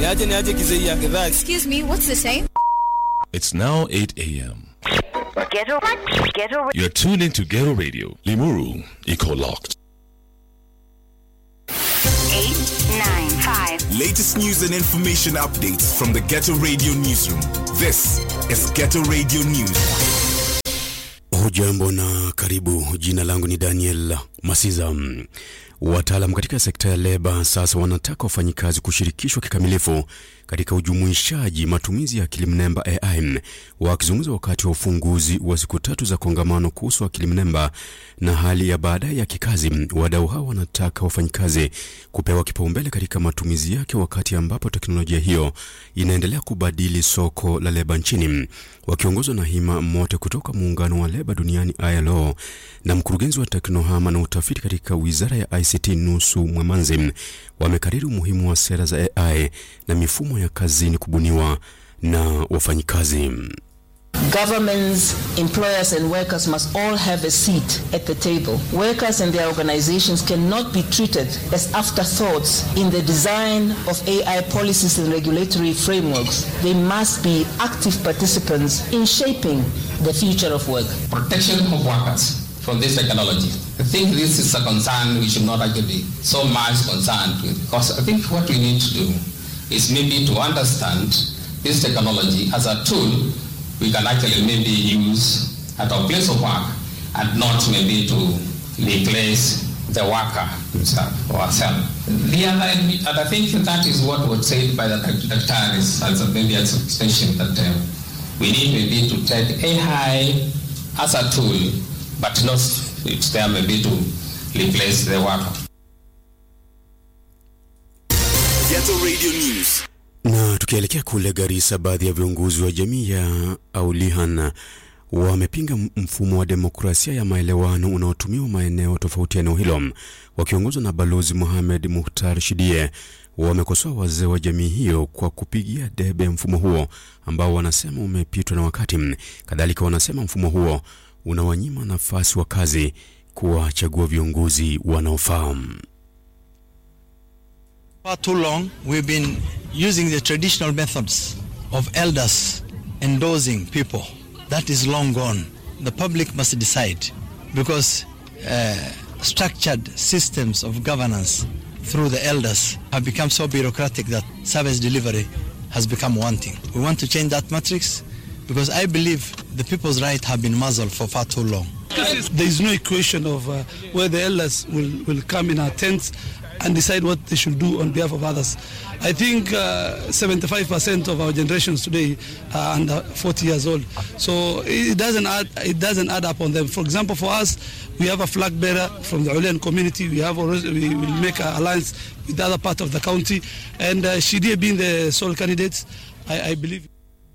Niaje niaje kizee ya gidhaa. Excuse me, what's the time? It's now 8 a.m. Ghetto, ghetto, You're tuned into Ghetto Radio. Limuru, Eco Locked. eight, nine, five. Latest news and information updates from the Ghetto Radio Newsroom. This is Ghetto Radio News. Hujambo na karibu. Jina langu ni Daniel Masiza. Wataalam katika sekta ya leba sasa wanataka wafanyikazi kushirikishwa kikamilifu katika ujumuishaji matumizi ya akili mnemba AI. Wakizungumza wakati wa ufunguzi wa siku tatu za kongamano kuhusu akili mnemba na hali ya baadaye ya kikazi, wadau hao wanataka wafanyikazi kupewa kipaumbele katika matumizi yake, wakati ambapo teknolojia hiyo inaendelea kubadili soko la leba nchini. Wakiongozwa na Hima Mote kutoka muungano wa leba duniani ILO na mkurugenzi wa teknohama na utafiti katika wizara ya ICT Nusu Mwemanzi, wamekariri umuhimu wa sera za AI na mifumo ya kazini kubuniwa na wafanyikazi. Governments, employers, and workers must all have a seat at the table. Workers and their organizations cannot be treated as afterthoughts in the design of AI policies and regulatory frameworks. They must be active participants in shaping the future of work. protection of workers from this technology. I think this is a concern we should not actually be so much concerned with because I think what we need to do is maybe to understand this technology as a tool we can actually maybe use at our place of work and not maybe to replace the worker himself or herself. The other, and I think that is what was said by the doctor is as a, maybe as an extension that um, we need maybe to take AI as a tool, but not it's there maybe to replace the worker. Ghetto Radio News. Na tukielekea kule Garissa, baadhi ya viongozi wa jamii ya Aulihan wamepinga mfumo wa demokrasia ya maelewano unaotumiwa maeneo tofauti ya eneo hilo. Wakiongozwa na Balozi Mohamed Muhtar Shidie, wamekosoa wazee wa jamii hiyo kwa kupigia debe mfumo huo ambao wanasema umepitwa na wakati. Kadhalika wanasema mfumo huo unawanyima nafasi wakazi kuwachagua viongozi wanaofaa. For too long, we've been using the traditional methods of elders endorsing people. That is long gone. The public must decide because uh, structured systems of governance through the elders have become so bureaucratic that service delivery has become wanting. We want to change that matrix because I believe the people's right have been muzzled for far too long. There is no equation of uh, where the elders will, will come in our tents and decide what they should do on behalf of others. I think uh, 75% of our generations today are under 40 years old. So it doesn't add, it doesn't add up on them. For example, for us, we have a flag bearer from the Ulian community. We have already, we will make an alliance with the other part of the county. And uh, Shidie being the sole candidate, I, I believe.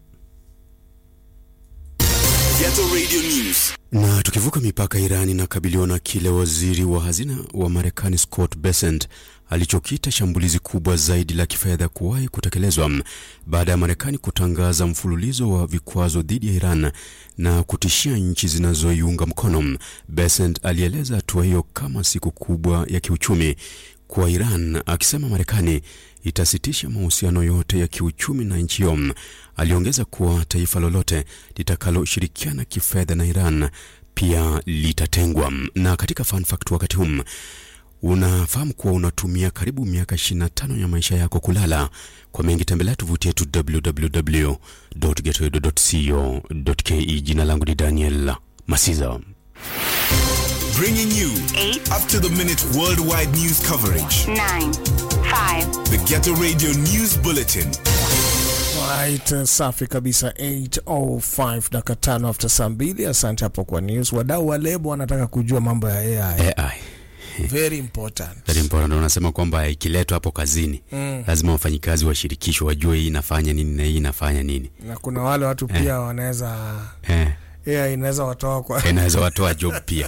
Ghetto Radio News. Na tukivuka mipaka, Iran inakabiliwa na kile waziri wa hazina wa Marekani Scott Bessent alichokiita shambulizi kubwa zaidi la kifedha kuwahi kutekelezwa baada ya Marekani kutangaza mfululizo wa vikwazo dhidi ya Iran na kutishia nchi zinazoiunga mkono. Bessent alieleza hatua hiyo kama siku kubwa ya kiuchumi kwa Iran, akisema Marekani itasitisha mahusiano yote ya kiuchumi na nchi hiyo. Aliongeza kuwa taifa lolote litakaloshirikiana kifedha na Iran pia litatengwa. Na katika fun fact, wakati huu unafahamu kuwa unatumia karibu miaka 25 ya maisha yako kulala. Kwa mengi tembelea tovuti yetu www.getoedo.co.ke. Jina langu ni Daniel Masiza. Bringing you Eight. up to the minute worldwide news coverage. Nine, five. The Ghetto Radio News Bulletin. Right, uh, safi kabisa 805 dakika tano after saa mbili. Asante hapo kwa news. Wadau wa lebo wanataka kujua mambo ya AI. AI. Very important. Very important. Unasema kwamba ikiletwa hapo kazini Mm. lazima wafanyikazi washirikishwe, wajue hii inafanya nini na hii inafanya nini. Na kuna wale watu pia wanaweza Eh, AI inaweza watoa kwa inaweza watoa job pia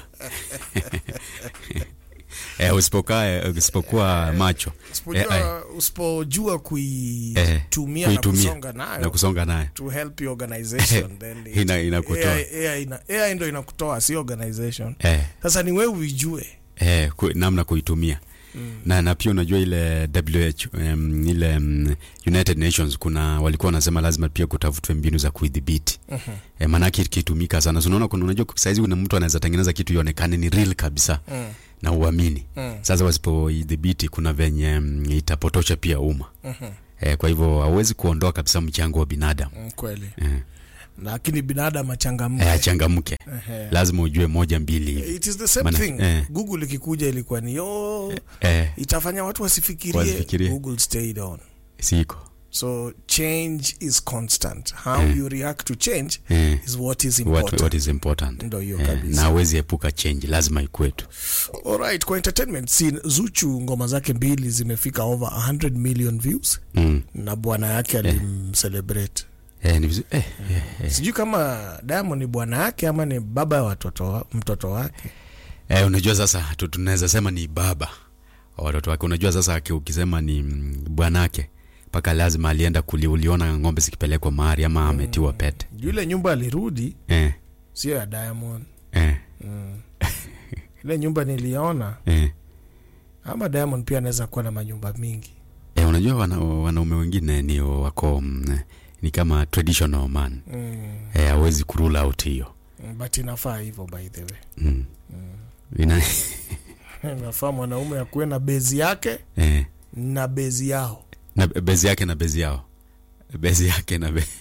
eh, usipokaa usipokuwa macho usipojua, AI, usipojua eh, kuitumia na kusonga nayo na kusonga nayo to help your organization then it- Ina- inakutoa. AI, AI, ina, AI ndo inakutoa si organization eh, sasa ni wewe uijue eh, ku, namna kuitumia na, na pia unajua ile WHO um, ile um, United Nations kuna walikuwa wanasema lazima pia kutafutwe mbinu za kuidhibiti Mhm. e, maanake ikitumika sana so, unaona kuna unajua saizi kuna mtu anaweza tengeneza kitu ionekane ni real kabisa Mm. na uamini Mm. sasa wasipoidhibiti kuna venye mm, itapotosha pia umma Mhm. e, kwa hivyo hauwezi kuondoa kabisa mchango wa binadamu Mm, kweli e, lakini binadamu achangamke e, achangamke Ehe. lazima ujue moja mbili hivi it is the same Maana- thing eh. google ikikuja ilikuwa ni yo eh, itafanya watu wasifikirie, Wasifikirie. google stayed on siko so change is constant how Eh. you react to change Eh. is what is what, important what is important Ndo hiyo Eh, kabisa. na hawezi epuka change lazima ikwetu Alright, kwa entertainment scene Zuchu ngoma zake mbili zimefika over 100 million views mm. na bwana yake alimcelebrate eh, ni vizuri eh, eh, eh. sijui kama Diamond ni bwana yake ama ni baba ya watoto wa, mtoto wake Eh, unajua sasa tu- tunaweza sema ni baba wa watoto wake. Unajua sasa aki- ukisema ni mm, bwanake mpaka lazima alienda kuli, uliona ng'ombe zikipelekwa mahari ama ametiwa pete yule nyumba alirudi eh, sio ya Diamond eh, mm. ile nyumba niliona eh. ama Diamond pia anaweza kuwa na manyumba mingi Eh, unajua wana, wanaume wengine ni wako mm, ni kama traditional man mm. eh, hawezi kurule out hiyo Mm, but inafaa hivyo by the way mm. Ina, inafaa mwanaume akuwe na bezi yake eh, na bezi yao na bezi yake na bezi yao bezi yake na be...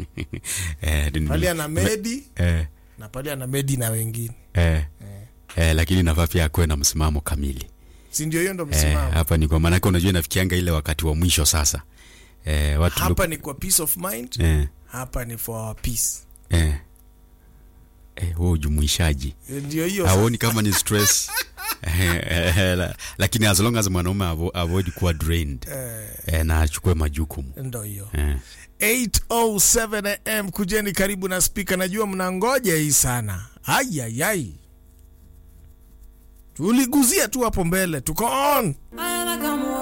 eh, ni- pale ana medi eh, na pale ana medi na wengine eh, eh, lakini nafaa pia akuwe na msimamo kamili si ndio hiyo ndo eh, msimamo hapa ni kwa maanake unajua inafikianga ile wakati wa mwisho sasa eh, watu hapa ni kwa peace of mind eh, hapa ni for our peace eh, eh, huo ujumuishaji ndio hiyo hauoni kama ni stress Eh, eh, la- lakini as long as mwanaume avo- avoid kuwa drained Eh. eh, na achukue majukumu ndo hiyo eh. 807 am kujeni karibu na spika najua mnangoja hii sana ayayai tuliguzia tu hapo mbele tuko on I am a come